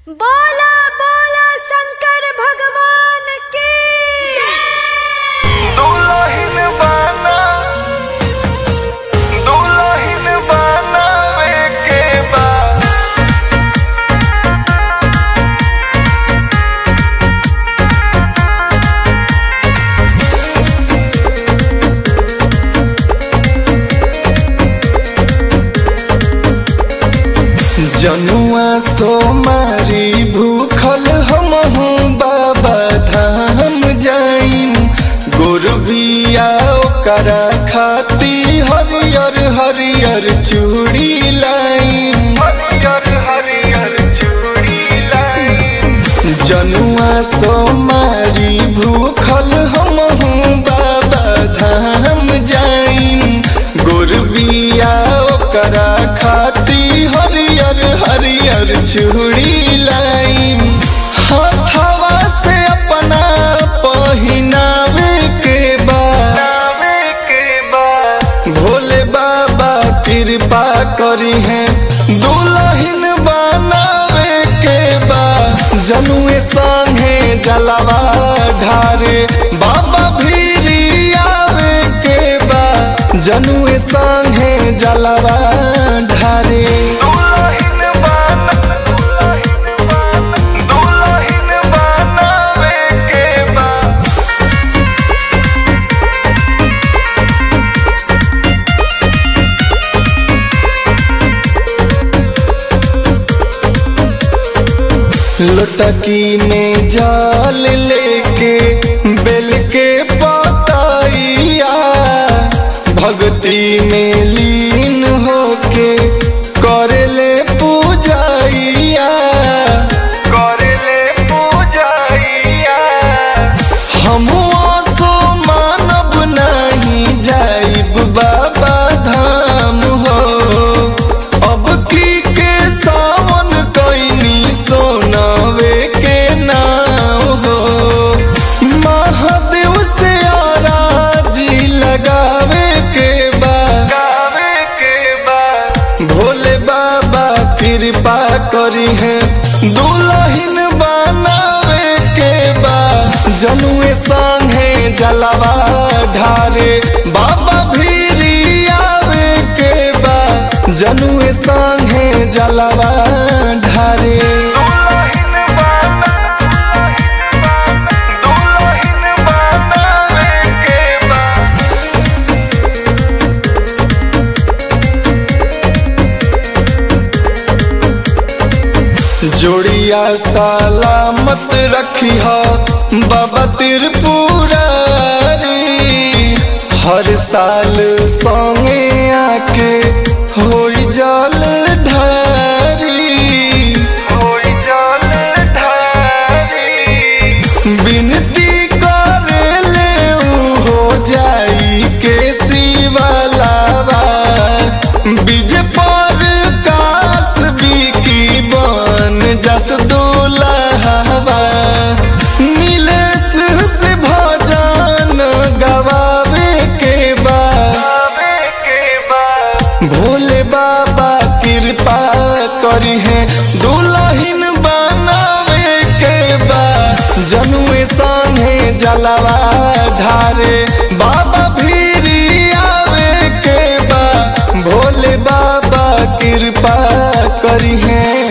बोला बोला शंकर भगवान की दुल्हन बना दुल्हन बनावे के बा जनुआ सोमारी भूखल हमहू बाबा धाम जाइन गोरबिया ओकरा खाती हरियर हरियर चूड़ी लाइन हरियर हरियर चूड़ी लाइन जनुआ सोमारी भूखल हमहू बाबा धाम जाइन गोरबिया ओकरा खाती हरियर हरियर चूड़ी लाइन हथवा से अपना पहिनावे के बा भोले बाबा कृपा करी है दुल्हन बनावे के बा जनुए संगे जलवा ढारे बाबा भीरी आवे के बा जनुए संगे जलवा ढारे दुल्हन बना दुल्हन बनावे के बा लुटकी में जाल लेके बेल के पताइया भक्ति में लीन होके करेले पूजाइया करेले पूजाइया हम सो मानब नहीं जाइब बाबा धाम हो अब की के सावन कैनी सोनावे के नाम हो महादेव से आराजी लगावे के बा के बा भोले बाबा कृपा करी है दुल्हन बनावे के बा जनुए संगे जलवा ढारे बाबा भीरी आवे के बा जनुए संगे जलवा ढारे जोड़िया सलामत रखी बाबा त्रिपुरारी हर साल संगे आके होई जल ढारी होई जल ढारी बिनती करेले ऊ हो जाई के शिवलावा बीज पर कास बिकी बन जस दुलहवा नीलेश से भजन गवावे के बा भोले बाबा कृपा करी है दुल्हन बनावे के बा जनुए संगे जलवा ढारे बाबा भीरी आवे के बा भोले बाबा कृपा करी है